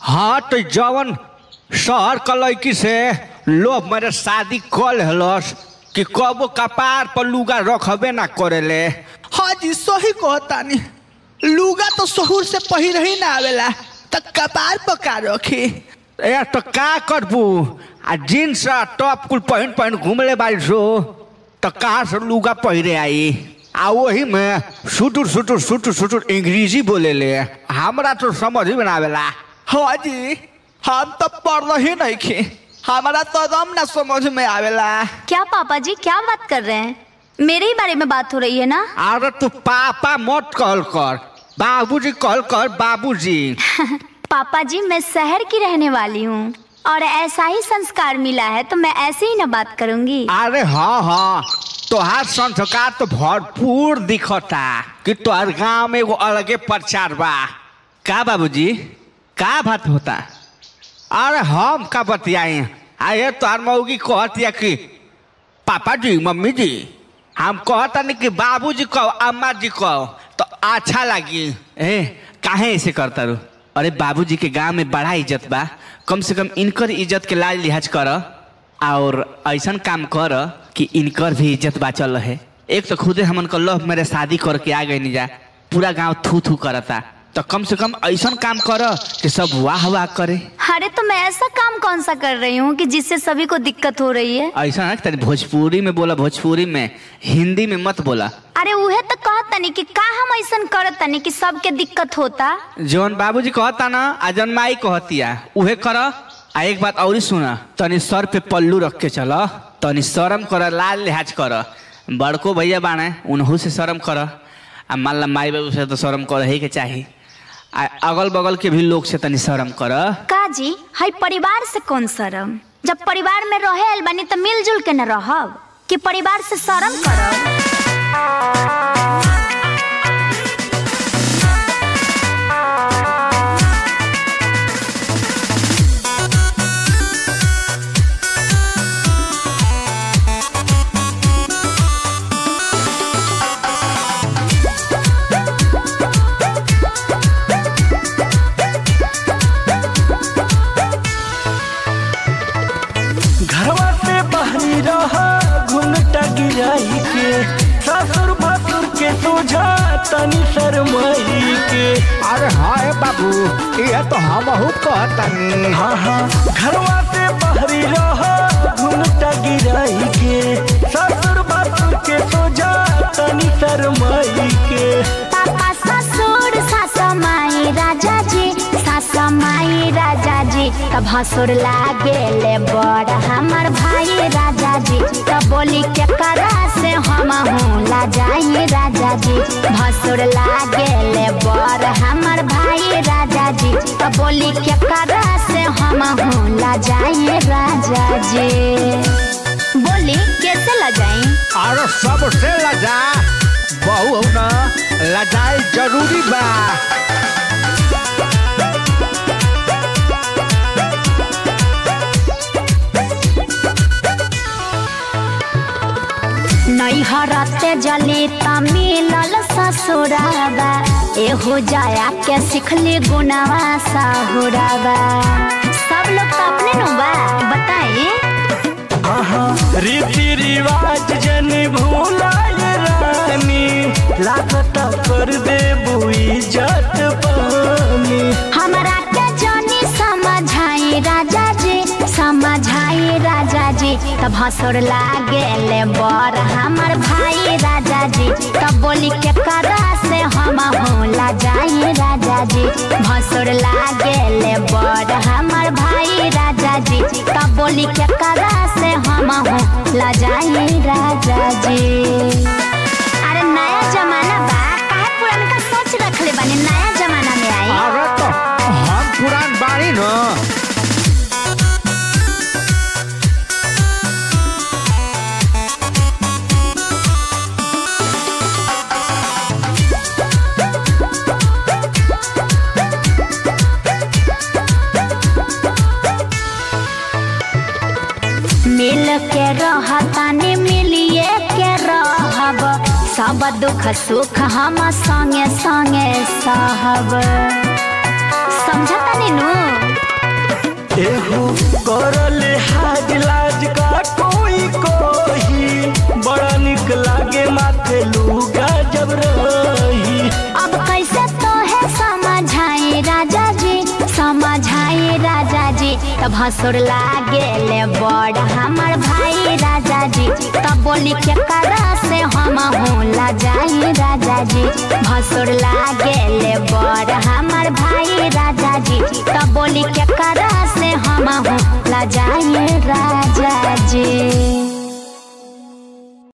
हाँ तो जवन शहर क लड़की से लोग मेरे शादी कर हलस कि कबो कपार पर लुगा रखबे ना करेले हाँ जी सही कहतानी लुगा तो शहूर से पहिर ही ना आवेला त कपार पर का रखी ए तो का करबू आ जींस आ टॉप कुल पहन पहन घूमले बारी सो तो कहाँ से लुगा पहिरे आई आ वही में सुटुर सुटुर सुटुर सुटुर अंग्रेजी बोले ले हमरा तो समझ ही में ना आवेला हाँ जी हम तो पढ़ ही नहीं खी हमारा तो दम ना समझ में आवेला क्या पापा जी क्या बात कर रहे हैं मेरे ही बारे में बात हो रही है ना अरे तू पापा मत कहल कर बाबूजी कहल कर बाबूजी पापा जी मैं शहर की रहने वाली हूँ और ऐसा ही संस्कार मिला है तो मैं ऐसे ही ना बात करूंगी अरे हाँ हाँ तोहार संस्कार तो भरपूर दिखता कि तोहर गांव में एगो अलगे प्रचार बा का बाबूजी का बात होता अरे हम का बतियाई अरे तोहर मऊगी कहतिया कि पापा जी मम्मी जी हम कहता नहीं कि बाबूजी कहो अम्मा जी कहो तो अच्छा लगी ए काहे ऐसे करता रू अरे बाबूजी के गांव में बड़ा इज्जत बा कम से कम इनकर इज्जत के लाज लिहाज कर और ऐसा काम कर कि इनकर भी इज्जत बाचल रहे एक तो खुदे हमन को लव मेरे शादी करके आ गए नहीं जा पूरा गांव थू थू करता तो कम से कम ऐसा काम कर कि सब वाह वाह करे अरे तो मैं ऐसा काम कौन सा कर रही हूँ कि जिससे सभी को दिक्कत हो रही है ऐसा ना कि तनी भोजपुरी में बोला भोजपुरी में हिंदी में मत बोला अरे उहे तो कहता नहीं कि का हम ऐसा करत तनी कि सबके दिक्कत होता जौन बाबूजी कहता ना आ जौन माई कहतिया उहे कर आ एक बात और सुना तनी सर पे पल्लू रख के चल तनी शर्म कर लाल लिहाज कर बड़को भैया बाणे उनहू से शर्म कर आ मान ला माई बाबू से तो शर्म कर ही के चाही आ अगल बगल के भी लोग से तनी शर्म कर का जी हई परिवार से कौन शर्म जब परिवार में रहे आइल बानी तो मिलजुल के न रहब कि परिवार से शर्म करब घरवा से बाहरी रहा घुंघटा गिराई के ससुर भसुर के सोझा तनी शरमाई के अरे हाँ बाबू ये तो हम कहतनी हाँ हाँ घरवा से बाहरी रहा घुंघटा गिराई के ससुर भसुर के सोझा तनी शरमाई के पापा ससुर सासा माई राजा जी सासा माई राजा जी तब हसुर लागेले बड़ हमर भाई राजा जी तब बोली के करा से हम हूँ ला जाई राजा जी भसुर लागेले बड़ हमर भाई राजा जी तब बोली के करा से हम हूँ ला जाई राजा जी बोली कैसे ला जाई अरे सबसे लजा बहु ना लजाई जरूरी बा नैहरते जली त मिलल ससुराबा एहो जाया के सिखली गुनावा साहुराबा सब लोग तो अपने नु बा बताई हाँ हाँ रीति रिवाज जन भूलाए रानी लागत कर दे इज्जत पानी हमरा के जनी समझाई राजा जी समझाई राजा जी तब हसुर लागेले बर हमर भाई राजा जी तब बोली के करा से हम होला जाई राजा जी भसुर लागेले बर हमर भाई राजा जी तब बोली के करा से हम होला जाई राजा जी अरे नया जमाना बा काहे पुरान का सोच रखले बानी नया जमाना में आई अरे तो हम पुरान बानी न मिल के रहतानी मिलिए के रहब सब दुख सुख हम संगे संगे सहब समझता नु लूगा जब रही अब कैसे तो है समझाए राजा जी समझाए राजा जी तब हसुर लागेले बड़ हमर भाई राजा जी तब बोली के करा से हम होला जाई राजा जी भसुर लागेले बड़ हमर भाई राजा जी तब बोली के करा से हम होला जाई राजा जी